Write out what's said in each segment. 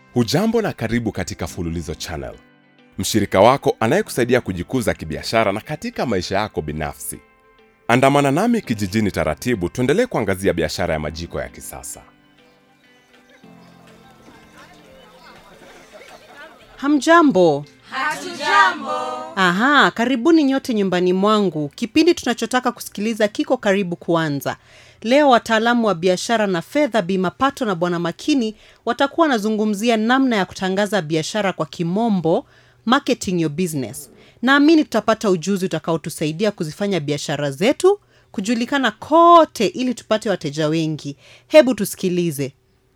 Hujambo na karibu katika Fululizo Channel, mshirika wako anayekusaidia kujikuza kibiashara na katika maisha yako binafsi. Andamana nami kijijini taratibu, tuendelee kuangazia biashara ya majiko ya kisasa. Hamjambo. Hatujambo. Aha, karibuni nyote nyumbani mwangu. Kipindi tunachotaka kusikiliza kiko karibu kuanza. Leo wataalamu wa biashara na fedha Bi Mapato na Bwana Makini watakuwa wanazungumzia namna ya kutangaza biashara kwa kimombo, marketing your business. Naamini tutapata ujuzi utakaotusaidia kuzifanya biashara zetu kujulikana kote ili tupate wateja wengi. Hebu tusikilize.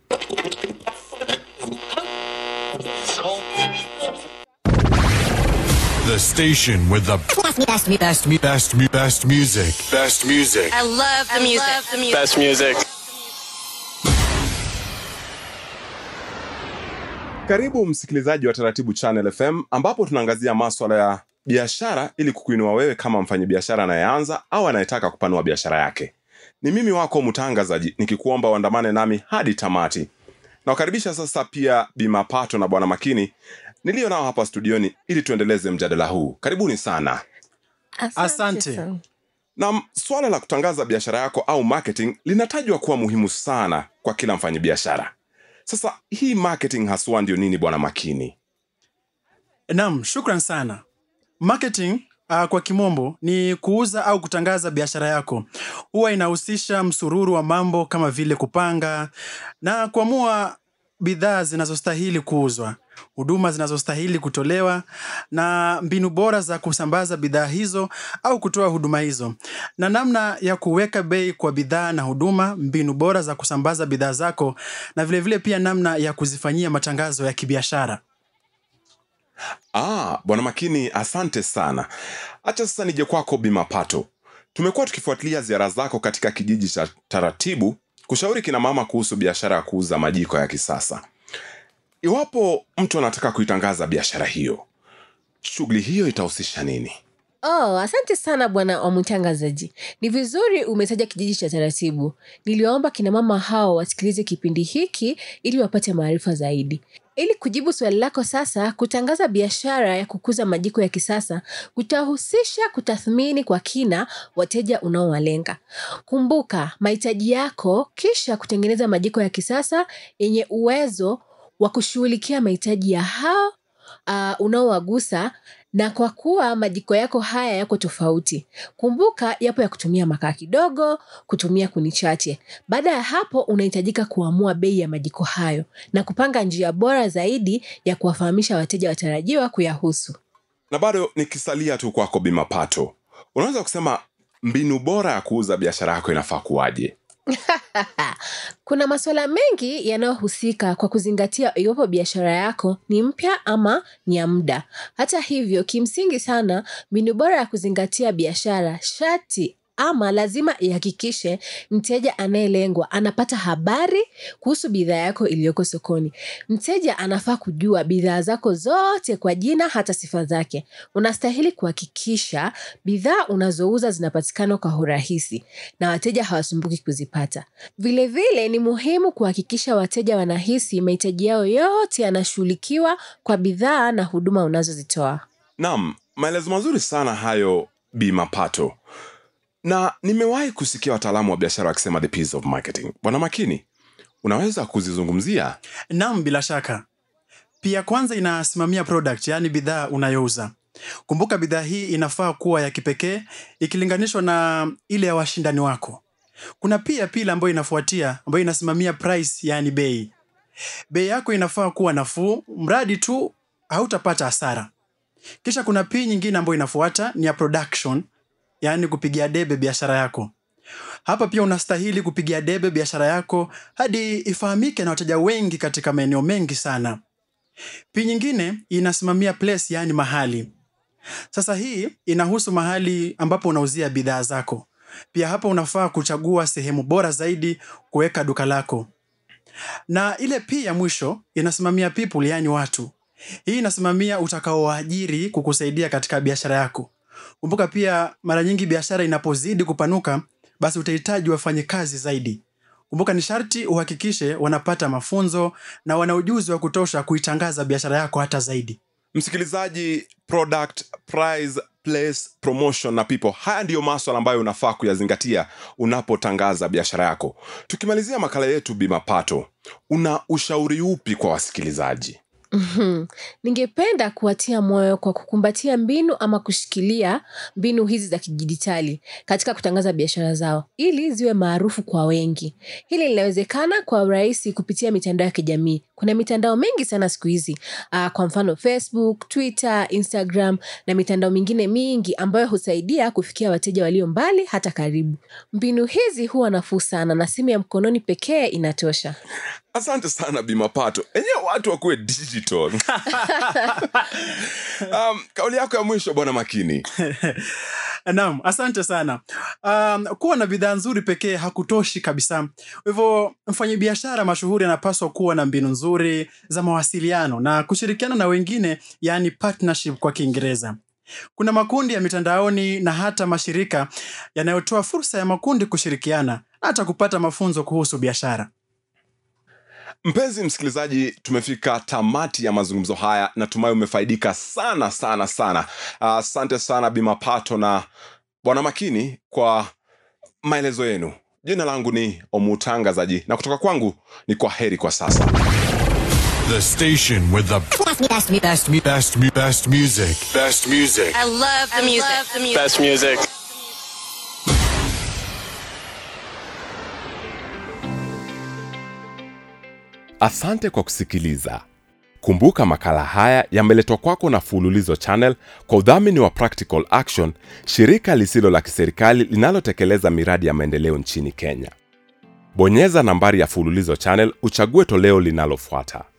The station with the Best, me, best, me, best, me, best, me, best music. Best music. I love the music. Love the music. Best music. Karibu msikilizaji wa Taratibu Channel FM ambapo tunaangazia maswala ya biashara ili kukuinua wewe kama mfanyabiashara anayeanza au anayetaka kupanua biashara yake. Ni mimi wako mtangazaji nikikuomba uandamane nami hadi tamati. Nawakaribisha sasa pia Bi Mapato na Bwana Makini niliyo nao hapa studioni ili tuendeleze mjadala huu. Karibuni sana. Asante. Na swala la kutangaza biashara yako au marketing linatajwa kuwa muhimu sana kwa kila mfanyabiashara. Sasa hii marketing haswa ndio nini, Bwana Makini? Naam, shukran sana. Marketing uh, kwa kimombo ni kuuza au kutangaza biashara yako. Huwa inahusisha msururu wa mambo kama vile kupanga na kuamua bidhaa zinazostahili kuuzwa, huduma zinazostahili kutolewa na mbinu bora za kusambaza bidhaa hizo au kutoa huduma hizo, na namna ya kuweka bei kwa bidhaa na huduma, mbinu bora za kusambaza bidhaa zako, na vilevile vile pia namna ya kuzifanyia matangazo ya kibiashara. Ah, Bwana Makini, asante sana. Acha sasa nije kwako Bi Mapato. Tumekuwa tukifuatilia ziara zako katika kijiji cha Taratibu kushauri kina mama kuhusu biashara ya kuuza majiko ya kisasa. Iwapo mtu anataka kuitangaza biashara hiyo, shughuli hiyo itahusisha nini? Oh, asante sana bwana wa mtangazaji. Ni vizuri umetaja kijiji cha taratibu. Niliwaomba kina mama hao wasikilize kipindi hiki ili wapate maarifa zaidi. Ili kujibu swali lako sasa, kutangaza biashara ya kukuza majiko ya kisasa kutahusisha kutathmini kwa kina wateja unaowalenga. Kumbuka mahitaji yako, kisha kutengeneza majiko ya kisasa yenye uwezo wa kushughulikia mahitaji ya hao uh, unaowagusa na kwa kuwa majiko yako haya yako tofauti kumbuka yapo ya kutumia makaa kidogo kutumia kuni chache baada ya hapo unahitajika kuamua bei ya majiko hayo na kupanga njia bora zaidi ya kuwafahamisha wateja watarajiwa kuyahusu Na bado nikisalia tu kwako Bi Mapato, unaweza kusema mbinu bora ya kuuza biashara yako inafaa kuwaje? kuna masuala mengi yanayohusika kwa kuzingatia iwapo biashara yako ni mpya ama ni ya muda hata hivyo kimsingi sana mbinu bora ya kuzingatia biashara shati ama lazima ihakikishe mteja anayelengwa anapata habari kuhusu bidhaa yako iliyoko sokoni mteja anafaa kujua bidhaa zako zote kwa jina hata sifa zake unastahili kuhakikisha bidhaa unazouza zinapatikana kwa urahisi na wateja hawasumbuki kuzipata vilevile vile, ni muhimu kuhakikisha wateja wanahisi mahitaji yao yote yanashughulikiwa kwa bidhaa na huduma unazozitoa Naam, maelezo mazuri sana hayo Bi Mapato. Na nimewahi kusikia wataalamu wa biashara wakisema the piece of marketing. Bwana Makini, unaweza kuzizungumzia? Naam, bila shaka. Pia kwanza inasimamia product, yaani bidhaa unayouza. Kumbuka bidhaa hii inafaa kuwa ya kipekee ikilinganishwa na ile ya washindani wako. Kuna pia pili ambayo inafuatia ambayo inasimamia price, yaani bei. Bei yako inafaa kuwa nafuu, mradi tu hautapata hasara. Kisha kuna pii nyingine ambayo inafuata ni ya production, yaani kupigia debe biashara yako. Hapa pia unastahili kupigia debe biashara yako hadi ifahamike na wateja wengi katika maeneo mengi sana. Pii nyingine inasimamia place, yaani mahali. Sasa hii inahusu mahali ambapo unauzia bidhaa zako. Pia hapa unafaa kuchagua sehemu bora zaidi kuweka duka lako. Na ile pia ya mwisho inasimamia people, yaani watu. Hii inasimamia utakaowaajiri kukusaidia katika biashara yako. Kumbuka pia mara nyingi biashara inapozidi kupanuka, basi utahitaji wafanyikazi zaidi. kumbuka ni sharti uhakikishe wanapata mafunzo na wana ujuzi wa kutosha kuitangaza biashara yako hata zaidi msikilizaji product price place promotion na people haya ndiyo maswala ambayo unafaa kuyazingatia unapotangaza biashara yako tukimalizia makala yetu bimapato una ushauri upi kwa wasikilizaji Mhm. ningependa kuwatia moyo kwa kukumbatia mbinu ama kushikilia mbinu hizi za kidijitali katika kutangaza biashara zao ili ziwe maarufu kwa wengi hili linawezekana kwa urahisi kupitia mitandao ya kijamii kuna mitandao mingi sana siku hizi uh, kwa mfano facebook twitter instagram na mitandao mingine mingi ambayo husaidia kufikia wateja walio mbali hata karibu mbinu hizi huwa nafuu sana na simu ya mkononi pekee inatosha asante sana bimapato enyewe watu wakuwe digital um, kauli yako ya mwisho bwana makini naam asante sana um, kuwa na bidhaa nzuri pekee hakutoshi kabisa kwa hivyo mfanyabiashara mashuhuri anapaswa kuwa na mbinu nzuri za mawasiliano na kushirikiana na wengine yaani partnership kwa kiingereza kuna makundi ya mitandaoni na hata mashirika yanayotoa fursa ya makundi kushirikiana na hata kupata mafunzo kuhusu biashara mpenzi msikilizaji tumefika tamati ya mazungumzo haya natumai umefaidika sana sana sana asante uh, sana bimapato na bwana makini kwa maelezo yenu jina langu ni omutangazaji na kutoka kwangu ni kwa heri kwa sasa The station with the Best, best, best, best, mu- best, mu- best music. Best music. I love the music. the music. Best music. asante kwa kusikiliza kumbuka makala haya yameletwa kwako na fululizo channel kwa udhamini wa practical action shirika lisilo la kiserikali linalotekeleza miradi ya maendeleo nchini kenya bonyeza nambari ya fululizo channel uchague toleo linalofuata